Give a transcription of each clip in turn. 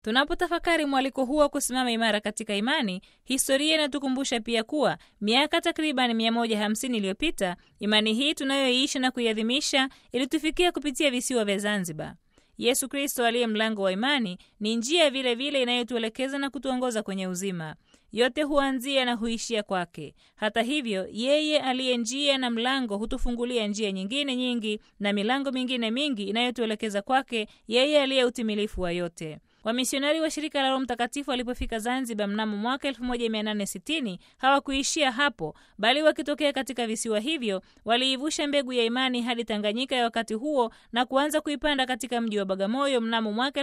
Tunapotafakari mwaliko huo wa kusimama imara katika imani, historia inatukumbusha pia kuwa miaka takriban 150 iliyopita imani hii tunayoiishi na kuiadhimisha ilitufikia kupitia visiwa vya Zanzibar. Yesu Kristo aliye mlango wa imani ni njia vile vile inayotuelekeza na kutuongoza kwenye uzima. Yote huanzia na huishia kwake. Hata hivyo, yeye aliye njia na mlango hutufungulia njia nyingine nyingi na milango mingine mingi inayotuelekeza kwake yeye aliye utimilifu wa yote. Wamisionari wa shirika la Roho Mtakatifu walipofika Zanzibar mnamo mwaka 1860 hawakuishia hapo, bali wakitokea katika visiwa hivyo waliivusha mbegu ya imani hadi Tanganyika ya wakati huo na kuanza kuipanda katika mji wa Bagamoyo mnamo mwaka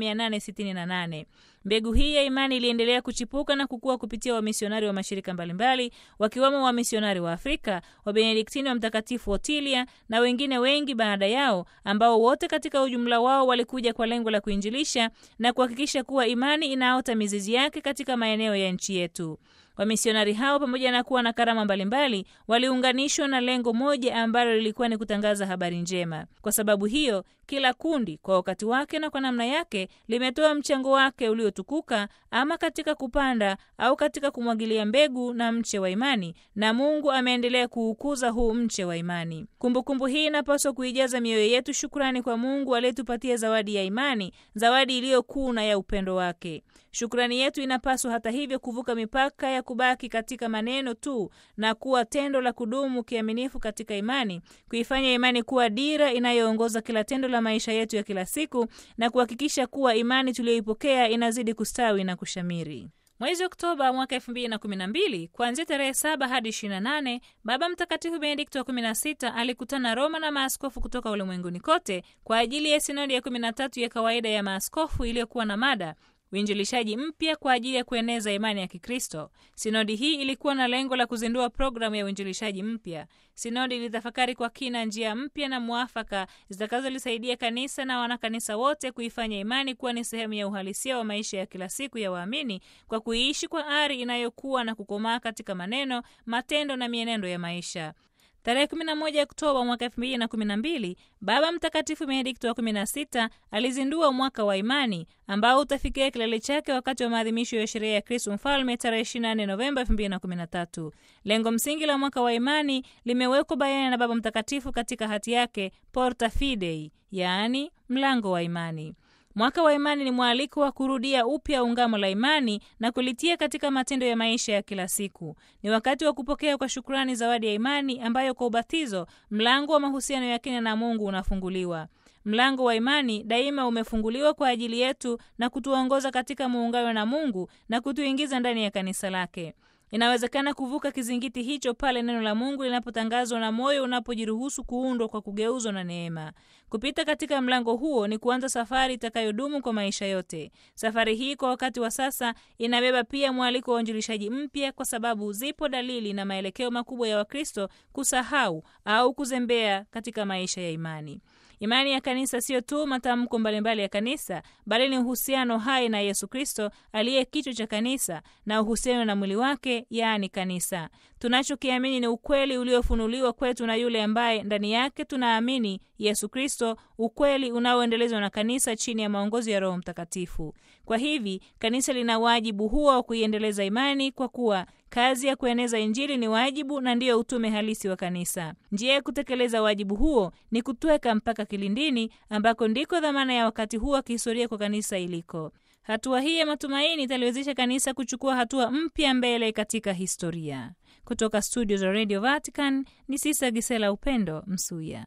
1868. Mbegu hii ya imani iliendelea kuchipuka na kukua kupitia wamisionari wa mashirika mbalimbali wakiwemo wamisionari wa Afrika, Wabenediktini wa Mtakatifu Otilia na wengine wengi baada yao, ambao wote katika ujumla wao walikuja kwa lengo la kuinjilisha na kuhakikisha kuwa imani inaota mizizi yake katika maeneo ya nchi yetu. Wamisionari hao pamoja na kuwa na karama mbalimbali waliunganishwa na lengo moja ambalo lilikuwa ni kutangaza habari njema. Kwa sababu hiyo, kila kundi kwa wakati wake na kwa namna yake limetoa mchango wake uliotukuka, ama katika kupanda au katika kumwagilia mbegu na mche wa imani, na Mungu ameendelea kuukuza huu mche wa imani. Kumbukumbu kumbu hii inapaswa kuijaza mioyo yetu shukrani kwa Mungu aliyetupatia zawadi ya imani, zawadi iliyo kuu na ya upendo wake. Shukrani yetu inapaswa hata hivyo kuvuka mipaka ya kubaki katika maneno tu na kuwa tendo la kudumu kiaminifu katika imani, kuifanya imani kuwa dira inayoongoza kila tendo la maisha yetu ya kila siku na kuhakikisha kuwa imani tuliyoipokea inazidi kustawi na kushamiri. Mwezi Oktoba mwaka elfu mbili na kumi na mbili kuanzia tarehe saba hadi ishirini na nane Baba Mtakatifu Benedikto wa kumi na sita alikutana Roma na maaskofu kutoka ulimwenguni kote kwa ajili ya sinodi ya kumi na tatu ya kawaida ya maaskofu iliyokuwa na mada uinjilishaji mpya kwa ajili ya kueneza imani ya Kikristo. Sinodi hii ilikuwa na lengo la kuzindua programu ya uinjilishaji mpya. Sinodi ilitafakari kwa kina njia mpya na mwafaka zitakazolisaidia kanisa na wanakanisa wote kuifanya imani kuwa ni sehemu ya uhalisia wa maisha ya kila siku ya waamini kwa kuiishi kwa ari inayokuwa na kukomaa katika maneno, matendo na mienendo ya maisha. Tarehe 11 Oktoba mwaka 2012 Baba Mtakatifu Benedikto wa 16 alizindua mwaka wa imani ambao utafikia kilele chake wakati wa maadhimisho ya sherehe ya Kristo Mfalme tarehe 24 Novemba 2013. Lengo msingi la mwaka wa imani limewekwa bayana na Baba Mtakatifu katika hati yake Porta Fidei, yaani mlango wa imani. Mwaka wa imani ni mwaliko wa kurudia upya ungamo la imani na kulitia katika matendo ya maisha ya kila siku. Ni wakati wa kupokea kwa shukrani zawadi ya imani ambayo kwa ubatizo mlango wa mahusiano ya kina na Mungu unafunguliwa. Mlango wa imani daima umefunguliwa kwa ajili yetu na kutuongoza katika muungano na Mungu na kutuingiza ndani ya kanisa lake. Inawezekana kuvuka kizingiti hicho pale neno la Mungu linapotangazwa na moyo unapojiruhusu kuundwa kwa kugeuzwa na neema. Kupita katika mlango huo ni kuanza safari itakayodumu kwa maisha yote. Safari hii kwa wakati wa sasa inabeba pia mwaliko wa uinjilishaji mpya, kwa sababu zipo dalili na maelekeo makubwa ya Wakristo kusahau au kuzembea katika maisha ya imani. Imani ya kanisa sio tu matamko mbalimbali ya kanisa, bali ni uhusiano hai na Yesu Kristo aliye kichwa cha kanisa na uhusiano na mwili wake, yaani kanisa. Tunachokiamini ni ukweli uliofunuliwa kwetu na yule ambaye ndani yake tunaamini Yesu Kristo, ukweli unaoendelezwa na kanisa chini ya maongozi ya Roho Mtakatifu. Kwa hivi kanisa lina wajibu huo wa kuiendeleza imani, kwa kuwa kazi ya kueneza Injili ni wajibu na ndiyo utume halisi wa kanisa. Njia ya kutekeleza wajibu huo ni kutweka mpaka kilindini, ambako ndiko dhamana ya wakati huu wa kihistoria kwa kanisa iliko. Hatua hii ya matumaini italiwezesha kanisa kuchukua hatua mpya mbele katika historia. Kutoka studio za Radio Vatican ni Sisa Gisela Upendo Msuya.